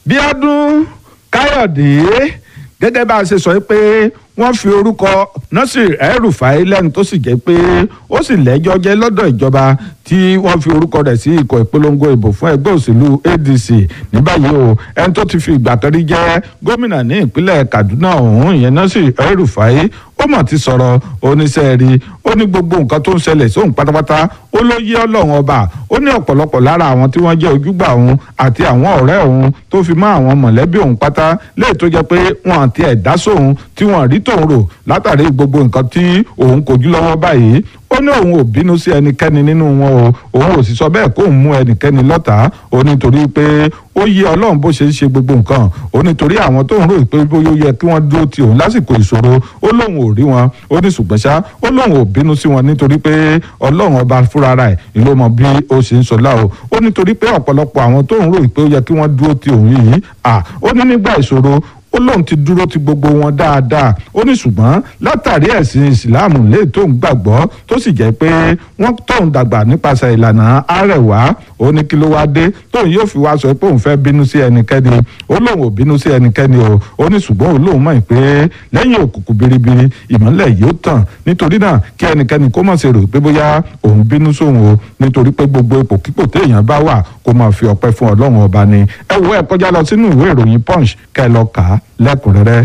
bíọ́dún káyọ̀dé gẹ́gẹ́ bá a ṣe sọ pé wọ́n fi orúkọ nasir el-rufai lẹ́nu tó sì jẹ́ pé ó sì lẹ́jọ́ jẹ́ lọ́dọ̀ ìjọba tí wọ́n fi orúkọ rẹ̀ sí ikọ̀ ìpolongo ìbò fún ẹgbẹ́ òṣèlú adc ní báyìí o ẹni tó ti fi ìgbà kan rí jẹ́ gómìnà ní ìpínlẹ̀ kaduna ọ̀hún ìyẹn nasir el-rufai ó mọ̀ ti sọ̀rọ̀ oníṣẹ́ rí ó ní gbogbo nǹkan tó ń ṣẹlẹ̀ sóhun pátápátá ó ló yé ọlọ́run ọba ó ní ọ̀pọ̀lọpọ̀ lára àwọn tí wọ́n jẹ́ ojúgbà òun àti àwọn ọ̀rẹ́ òun tó fi mọ́ àwọn mọ̀lẹ́bí òun pátá léè tó jẹ́ pé wọ́n àti ẹ̀dá sóhun tí wọ́n rí tòun rò látàrí gbogbo nǹkan tí òun kojú lọ́wọ́ báyìí ó ní òun ò bínú sí ẹnikẹ́ni nínú wọn o òun ò sì sọ bẹ́ẹ̀ kó òun mú ẹnikẹ́ni lọ́tàá ó nítorí pé ó yé ọlọ́run bó ṣe ń ṣe gbogbo nǹkan ó nítorí àwọn tó ń rò pé bóyá ó yẹ kí wọ́n dúró ti òun lásìkò ìṣòro ó lóun ò rí wọn ó ní ṣùgbọ́n ṣá ó lóun ò bínú sí wọn nítorí pé ọlọ́run ọba fúnra rẹ̀ ló mọ bí ó ṣe ń sọlá o ó nítorí pé ọ̀pọ̀lọpọ̀ àwọn tó ń rò pé ó yẹ kí wọ́n dúró ti òun yìí à ó ní nígbà ìṣòro ó lóun ti dúró ti gbogbo wọn dáadáa ó ní ṣùgbọ́n látàrí ẹ̀sìn ìsìláàmù lè tóun gbàgbọ́ tó sì jẹ́ pé wọ́n tóun dàgbà nípasẹ̀ ìlànà àrẹ̀wá ó ní kí ló wá dé tóun yóò fi wá sọ pé òun fẹ́ bínú sí ẹnikẹ́ni ó lóun ò bínú sí ẹnikẹ́ni o ó ní ṣùgbọ́n òun lóun mọ̀ pé lẹ́yìn òkùnkùn biribiri ìmọ́lẹ̀ yóò tàn nítorí náà kí ẹnikẹ́ni kó má ṣe rò pé bóyá òun bínú sóun o nítorí pé gbogbo ipòkípò téèyàn bá wà kó máa fi ọpẹ́ fún ọlọ́run ọba ni ẹ wo ẹ kọjá lọ sínú ìwé ìròyìn punch kẹ́ ẹ lọ kà á lẹ́kùnrẹ́rẹ́.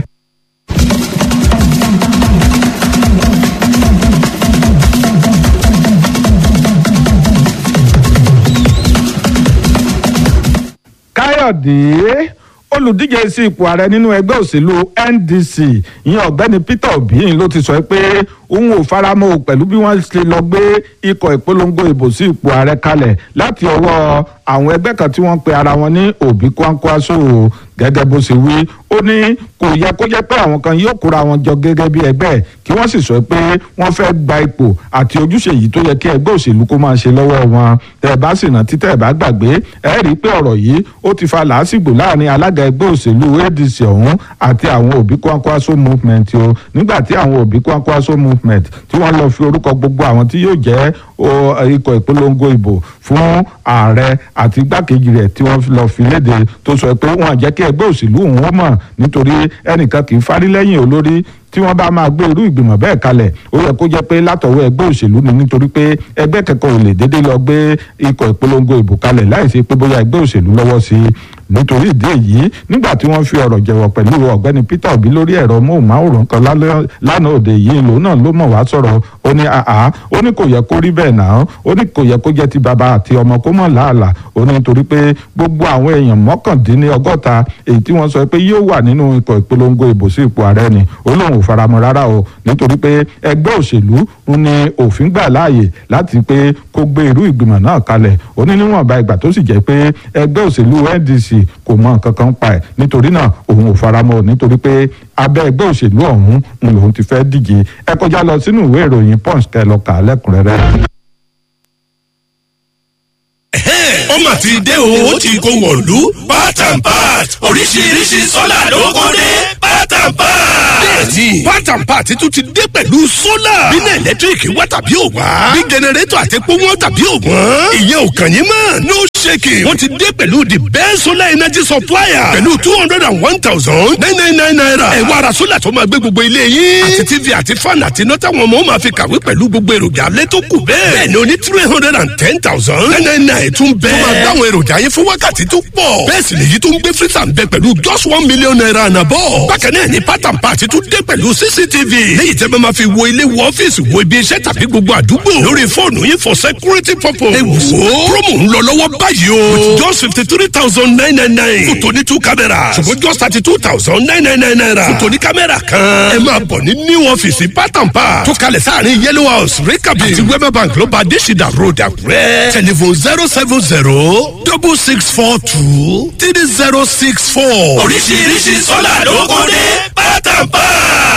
káyọ̀dé olùdíje sí ipò ààrẹ nínú ẹgbẹ́ òṣèlú ndc ìyẹn ọ̀gbẹ́ni peter obi ló ti sọ pé òun ò faramọ́ pẹ̀lú bí wọ́n ṣe lọ gbé ikọ̀ ìpolongo ìbò sí ipò ààrẹ kalẹ̀ láti ọwọ́ àwọn ẹgbẹ́ kan tí wọ́n pe ara wọn ní òbí kwankwaso gẹ́gẹ́ bó ṣe wí ó ní kò yẹ kó jẹ́ pé àwọn kan yóò kóra wọn jọ gẹ́gẹ́ bí ẹgbẹ́ kí wọ́n sì sọ pé wọ́n fẹ́ gba ipò àti ojúṣe yìí tó yẹ kí ẹgbẹ́ òṣèlú kó máa ṣe lọ́wọ́ wọn tẹ́ ẹ bá sì rántí tẹ́ ẹ bá gbàgbé ẹ rí i pé ọ̀rọ̀ yìí ó ti fa làásìgbò láàrin alága ẹgbẹ́ òṣèlú adc ọ̀hún àti àwọn òbí kwankwaso movement o nígbà tí àwọn òbí kwankwaso movement tí wọ́n lọ fi orúkọ gbogbo àwọn tí yóò jẹ́ ikọ̀ ìpolongo ìbò fún ààrẹ àti igbákejì rẹ̀ tí wọ́n lọ fi léde tó sọ pé wọ́n jẹ́ kí ẹgbẹ́ òṣèlú òun mọ̀ nítorí ẹnìkan kì í fárí lẹ́yìn olórí tí wọ́n bá máa gbé irú ìgbìmọ̀ bẹ́ẹ̀ kalẹ̀ ó yẹ kó jẹ́ pé látọ̀wọ́ ẹgbẹ́ òṣèlú ni nítorí pé ẹgbẹ́ kẹ́kọ̀ọ́ ò lè dédé lọ gbé ikọ̀ ìpolongo ìbò kalẹ̀ láì ṣe pé bóyá ẹgbẹ́ òṣèlú lọ́wọ́ sí i nítorí ìdí èyí nígbà tí wọ́n fi ọ̀rọ̀ jẹ̀wọ̀ pẹ̀lú ọ̀gbẹ́ni peter obi lórí ẹ̀rọ móhùnmáwòrán kan lánàá òde yìí lòun náà ló mọ̀ wá sọ̀rọ̀ ó ní àá ó ní kò yẹ kó rí bẹ́ẹ̀ náà ó ní kò yẹ kó jẹ́ ti bàbá àti ọmọ kó mọ̀ láàlà ó ní nítorí pé gbogbo àwọn èèyàn mọ́kàndínlọ́gọ́ta èyí tí wọ́n sọ pé yóò wà nínú ikọ̀ ìpolongo ìbò sí ipò ààrẹ ni ó lóun ò faramọ́ rárá o nítorí pé ẹgbẹ́ òṣèlú ní òfin gbà láàyè láti pé kó gbé irú ìgbìmọ̀ náà kalẹ̀ ó ní níwọ̀nba ìgbà tó sì jẹ́ pé ẹgbẹ́ òṣèlú ndc kò mọ nǹkan kan pa ẹ̀ nítorí náà òun ò faramọ́ nítorí pé abẹ́ ẹgbẹ́ òṣèlú ọ̀hún ń lòun ti fẹ́ díje ẹ kọjá lọ sínú ìwé ìròyìn punch kẹ́ lọ kà á lẹ́kùnrẹ́rẹ́. ó mà ti dé o ó ti kó wọ̀lú part and part oríṣiríṣi sọ́là ló kó dé part and part. bẹ́ẹ̀ni part and part tún ti dé pẹ̀lú sólà. bínú ẹ̀lẹ́tíríkì wá tàbí ò wá. bí jẹnẹrétọ̀ àti epo wọn tàbí ò wọ́n. ìyẹn ò kàn yín mọ́. no shaking. wọ́n ti dé pẹ̀lú the best solar energy supplier. pẹ̀lú two hundred and one thousand nine nine nine naira. ẹ wá ra sólà tó máa gbé gbogbo ilé yín. àti tv àti fan àti iná táwọn ọmọ máa fi kàwé pẹ̀lú gbogbo èròjà alẹ́ tó kù bẹ́ẹ̀. bẹ́ẹ̀ni o ní three hundred and ten thousand nine nine nine tún bẹ́ẹ̀. tó máa dáwọn èròjà yín fún wákàtí tó pọ̀. bẹ́ẹ̀ sì lèyí tó ń gbé freezer ń bẹ pẹ̀lú just one million naira ànàbọ̀. bákan náà ni pátán pàtí tún dé pẹ̀lú cctv. léyìí tẹ́ bá máa fi wo ilé wo ọ́fíìsì wo ibi iṣẹ́ tàbí gbogbo àdúgbò. lórí fóònù yín for security purpose. ẹ wò ó promo ń lọ lọ́wọ́ báyìí o. with just fifty three thousand nine nine nine. fún tòní two cameras. ṣùgbọ́n just thirty two thousand nine nine nine naira. fún tòní kámẹ́rà kan. ẹ máa bọ̀ ní new ọ́fíìsì pátán pa. tó kalẹ̀ sáàrin yellow house rikabi. àti wema bank ló bá adésìdá road àkúrẹ́. telephone zero seven zero double six four two three zero six four. oríṣiríṣi sọ́là ló kún dé pátápá.